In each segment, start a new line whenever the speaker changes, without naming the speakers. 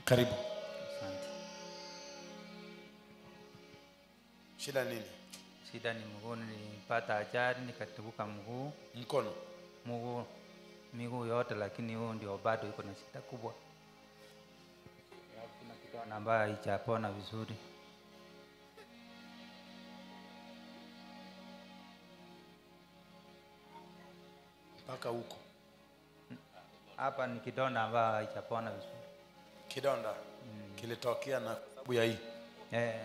Karibu.
Asante.
Shida nini?
Shida ni mguu, nilipata ajali nikatubuka mguu
Mkono.
mguu miguu yote, lakini huo ndio bado iko na shida kubwa. Alafu kuna kidonda ambayo haijapona vizuri.
Mpaka huko.
Hapa ni kidonda ambayo haijapona vizuri.
Kidonda kilitokea na sababu ya hii.
Eh,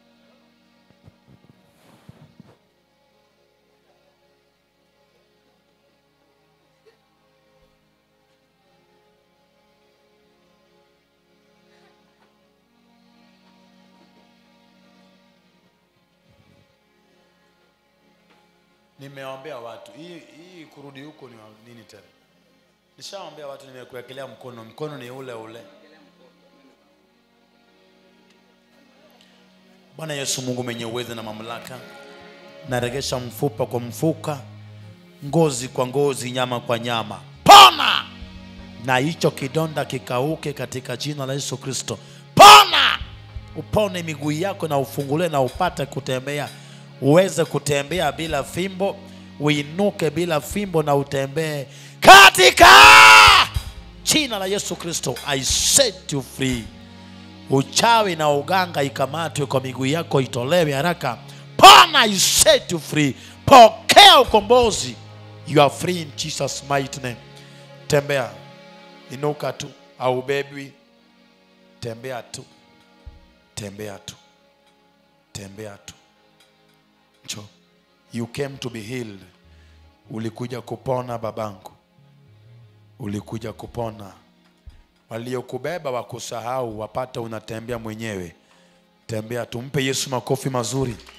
Nimeombea watu. Hii hii kurudi huko ni wa- nini tena? Nishaombea watu nimekuwekelea mkono. Mkono ni ule ule. Bwana Yesu Mungu mwenye uwezo na mamlaka. Naregesha mfupa kwa mfuka, ngozi kwa ngozi, nyama kwa nyama. Pona! Na hicho kidonda kikauke katika jina la Yesu Kristo. Pona! Upone miguu yako na ufunguliwe na upate kutembea, uweze kutembea bila fimbo, uinuke bila fimbo na utembee katika jina la Yesu Kristo. I set you free. Uchawi na uganga ikamatwe kwa miguu yako, itolewe haraka. Pona, I set you free. Pokea ukombozi. You are free in Jesus mighty name. Tembea, inuka tu, au bebwi. Tembea tu, tembea tu, tembea tu. Njoo. You came to be healed. Ulikuja kupona babangu, ulikuja kupona waliokubeba wakusahau, wapate unatembea mwenyewe. Tembea, tumpe Yesu makofi mazuri.